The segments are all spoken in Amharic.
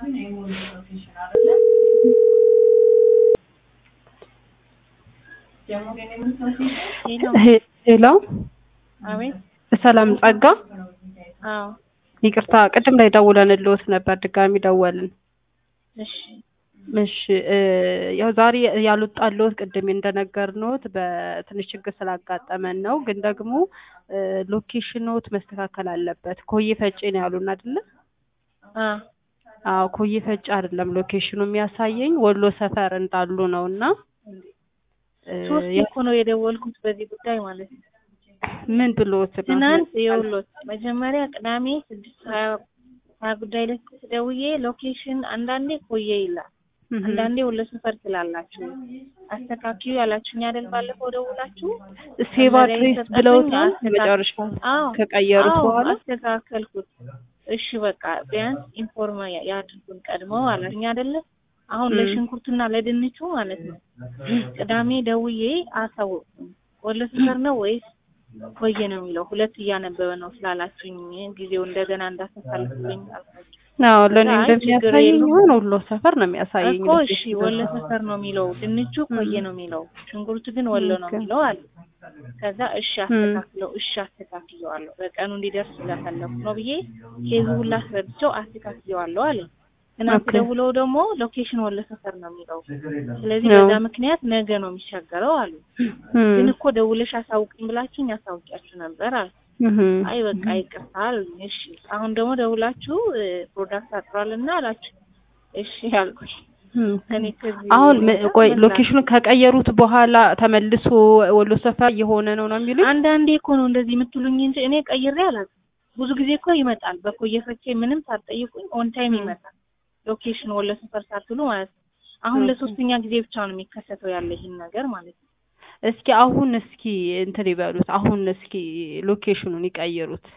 ሄሎ አቤት። ሰላም ጸጋ፣ አዎ፣ ይቅርታ ቅድም ላይ ደውለንልዎት ነበር፣ ድጋሚ ደወልን። እሺ፣ እሺ እ ያው ዛሬ ያልወጣልዎት ቅድም እንደነገርንዎት በትንሽ ችግር ስላጋጠመን ነው። ግን ደግሞ እ ሎኬሽኖት መስተካከል አለበት። ኮዬ ፈጬ ነው ያሉን አይደለ? አ አዎ ኮዬ ፈጬ አይደለም ሎኬሽኑ የሚያሳየኝ ወሎ ሰፈር እንዳሉ ነው እና እ ሶስት እኮ ነው የደወልኩት በዚህ ጉዳይ ማለት ነው። ምን ብሎት ነው? ትናንት የውሎት መጀመሪያ ቅዳሜ ስድስት ሀያ ሀያ ጉዳይ ላይ ደውዬ ሎኬሽን አንዳንዴ ኮዬ ይላል እህ አንዳንዴ ወሎ ሰፈር ትላላችሁ አስተካክዩ ያላችሁኝ አይደል? ባለፈው ደውላችሁ ሴቭ አድሬስ ብለውታል። አስተካክ- መጨረሻ አዎ ከቀየሩት አዎ፣ በኋላ አስተካከልኩት። እሺ በቃ ቢያንስ ኢንፎርም ያድርጉን ቀድመው አላችሁኝ አይደለ? አሁን ም። ለሽንኩርቱና ለድንቹ ማለት ነው ቅዳሜ ደውዬ አሳወቅኩኝ። ወሎ ሰፈር ነው ወይስ ኮዬ ነው የሚለው ሁለት እያነበበ ነው ስላላችሁኝ ጊዜው እንደገና እንዳስተካክልልኝ አልኳቸው። አዎ ለእኔ አይ ችግር እንደሚያሳየኝ የለውም። ሆን ወሎ ሰፈር ነው የሚያሳየኝ። እኮ እሺ ወሎ ሰፈር ነው የሚለው ድንቹ ኮዬ ነው የሚለው ሽንኩርቱ ግን ወሎ ነው ኦኬ። የሚለው አለ። ከዛ እሺ አስተካክለው እሺ አስተካክየዋለሁ በቀኑ እንዲደርስ ስለፈለኩ ነው ብዬ ኬዙ ሁላ አስረድቼው አስተካክየዋለሁ አለ። ትናንት ኦኬ። ደውለው ደግሞ ሎኬሽን ወሎ ሰፈር ነው የሚለው ስለዚህ አዎ። በዛ ምክንያት ነገ ነው የሚሻገረው አሉ። እም፣ ግን እኮ ደውለሽ አሳውቅኝ ብላችሁኝ አሳውቂያችሁ ነበር አለ። እህ፣ አይ በቃ ይቅርታ አሉኝ። እሺ አሁን ደግሞ ደውላችሁ እ፣ ፕሮዳክት አጥሯልና አላችሁ። እሺ አልኩኝ። እም። እኔ ከዚህ አሁን ም- ቆይ ምን ሎኬሽኑ ከቀየሩት በኋላ ተመልሶ ወሎ ሰፈር እየሆነ ነው ነው የሚሉኝ? አንዳንዴ እኮ ነው እንደዚህ የምትሉኝ እንጂ እኔ ቀይሬ አላውቅም። ብዙ ጊዜ እኮ ይመጣል። በኮየ ፈቼ ምንም ሳትጠይቁኝ ኦን ታይም ም። ይመጣል። ሎኬሽን ወሎ ሰፈር ሳትሉ ማለት ነው። አሁን ኦኬ። ለሶስተኛ ጊዜ ብቻ ነው የሚከሰተው ያለ ይህን ነገር ማለት ነው። እስኪ አሁን እስኪ እንትን ይበሉት። አሁን እስኪ ሎኬሽኑን ይቀይሩት።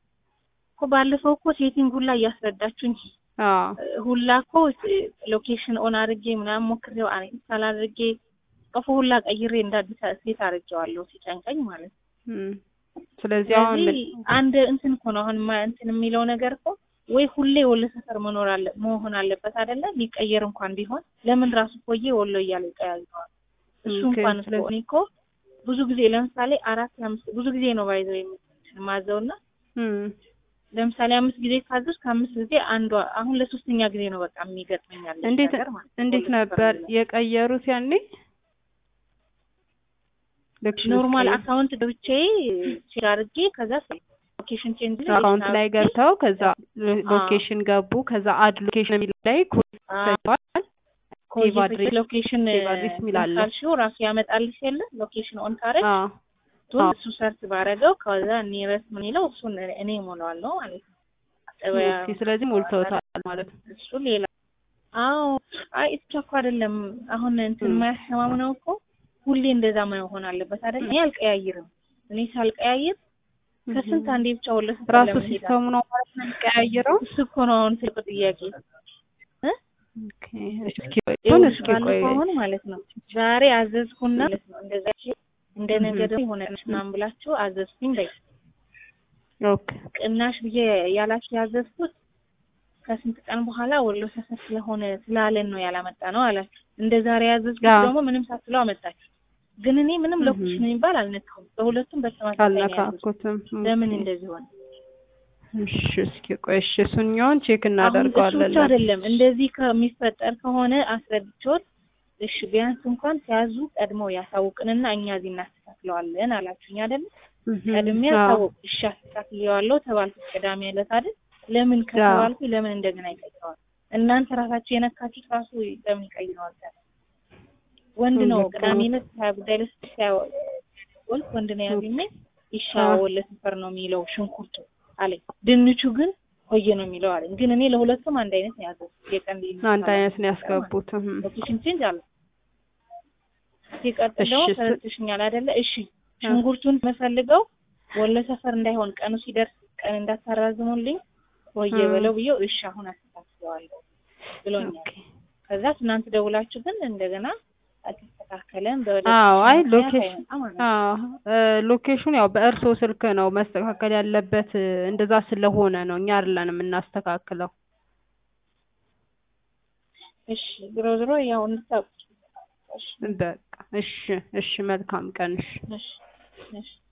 እኮ ባለፈው እኮ ሴቲንግ ሁላ እያስረዳችሁኝ አዎ እ፣ ሁላ እኮ እ፣ ሎኬሽን ኦን አድርጌ ምናምን ሞክሬው ኢንስታል አድርጌ ጽፎ ሁላ ቀይሬ እንደ አዲስ ሴት አድርጌዋለሁ ሲጨንቀኝ ማለት ነው። እም። ስለዚህ አሁን ስለዚህ አንድ እንትን እኮ ነው አሁን ማ- እንትን የሚለው ነገር እኮ ወይ ሁሌ ወሎ ሰፈር መኖር አለ መሆን አለበት አይደለ? ሊቀየር እንኳን ቢሆን ለምን ራሱ ኮዬ ወሎ እያለ ይቀያይረዋል? እሱ ኦኬ፣ እንኳን እኮ ስለዚህ- እኔ እኮ ብዙ ጊዜ ለምሳሌ አራት አምስት ብዙ ጊዜ ነው ባይዘው የማዘውና እም። ለምሳሌ አምስት ጊዜ ካዘዝ ከአምስት ጊዜ አንዷ አሁን ለሶስተኛ ጊዜ ነው በቃ የሚገጥመኝ ያለ እንዴት ነገር ማለት ነው። እንዴት ወሎ ሰፈር ነበር የሚለው። የቀየሩት ያኔ? ሎኬሽን ኖርማል ሲቀይሩ? አካውንት ገብቼ ቼክ አድርጌ ከዛ ሎኬሽን ቼንጅ አካውንት ላይ ገብተው ከዛ ሎ- ሎኬሽን ገቡ። ከዛ አድ ሎኬሽን የሚለው ላይ ኮድ ይሰጠዋል። ሴቭ አድሬስ ሎኬሽን ሴቭ አድሬስ የሚል አለ። ካልሽው ራሱ ያመጣልሽ የለ ሎኬሽን ኦን ካረግ አዎ እሱን አዎ። እሱ ሰርች ባረገው ከዛ ኒረስ ምን ይለው እሱን እኔ ሞላዋለሁ ማለት ነው። ገበያ ኦኬ፣ ስለዚህ ሞልተውታል ማለት ነው። እሱ ሌላ አዎ። አይ እሱ እኮ አይደለም አሁን እንትን ም። የማያስተማምነው እኮ ሁሌ እንደዛ መሆን አለበት አይደል? እኔ አልቀያይርም። እኔ ሳልቀያይር ከስንት አንዴ ብቻ ወለ ራሱ ሲስተሙ ነው ማለት ነው የሚቀያየረው። እሱ እኮ ነው አሁን ትልቁ ጥያቄ እ ኦኬ፣ እስኪ ቆይ ይኸውልሽ እስኪ ቆይ ባለፈው አሁን ማለት ነው ዛሬ አዘዝኩና ማለት ነው እንደዛ እንደ ነገ እህ። ደግሞ የሆነ ምናምን ብላችሁ አዘዝኩኝ በይ ኦኬ ቅናሽ ብዬ ያላችሁ ያዘዝኩት ከስንት ቀን በኋላ ወሎ ሰፈር ስለሆነ ስላለን ነው ያላመጣ ነው አላችሁ። እንደ ዛሬ ያዘዝኩት አዎ። ደግሞ ምንም ሳትለው አመጣችሁ። ግን እኔ ምንም እህ። ሎኬሽን የሚባል አልነካሁም። በሁለቱም በተመሳሳይ ነው ያዘዝኩት። አልነካኩትም። ለምን ኦኬ። እንደዚህ ሆነ? እሺ እስኪ ቆይ እሺ፣ እሱኛውን ቼክ አሁን እሱ እናደርገዋለን። ብቻ አይደለም እንደዚህ ከሚፈጠር ከሆነ አስረድቼዎት እሺ ቢያንስ እንኳን ሲያዙ ቀድመው ያሳውቅንና እኛ እዚህ እናስተካክለዋለን አላችሁኝ አይደል? እህ፣ ቀድሜ አዎ። ያሳውቅ እሺ አስተካክለዋለሁ ተባልኩ ቅዳሜ ዕለት አይደል? ለምን ከተባልኩ ለምን እንደገና ይቀይረዋል? እናንተ ራሳችሁ የነካችሁት ራሱ ለምን ይቀይረዋል? ወንድ ነው ልክ ነው። ቅዳሜ ዕለት ሀያ ጉዳይ ለስ ወልክ ወንድ ነው ያገኘ ይሻ አዎ። ወለ ሰፈር ነው የሚለው ሽንኩርቱ አለኝ። ድንቹ ግን ኮየ ነው የሚለው አለኝ። ግን እኔ ለሁለቱም አንድ አይነት ነው ያዘዝኩት። የቀን ድንች አንድ አይነት ነው ያስገቡት። እህ። ሎኬሽን ቼንጅ አለ። ሲቀጥል ደግሞ እሺ፣ ስ- ተረድተሽኛል አይደለ? እሺ ሽንኩርቱን መፈልገው ወሎ ሰፈር እንዳይሆን ቀኑ ሲደርስ ቀን እንዳታራዝሙልኝ ወየ ም። በለው ብዬው እሺ አሁን አስተካክለዋለሁ ብሎኛል። ኦኬ። ከዛ ትናንት ደውላችሁ ግን እንደገና አልተስተካከለም በወደ አዎ አይ ምክንያት ሎኬሽን አይመጣም ማለት ነው። አዎ እ ሎኬሽኑ ያው በእርስዎ ስልክ ነው መስተካከል ያለበት እ እንደዛ ስለሆነ ነው እኛ አይደለንም የምናስተካክለው። እሺ ዞሮ ዞሮ ያው እንድታውቁ እሺ በቃ እሺ እሺ መልካም ቀን እሺ እሺ እሺ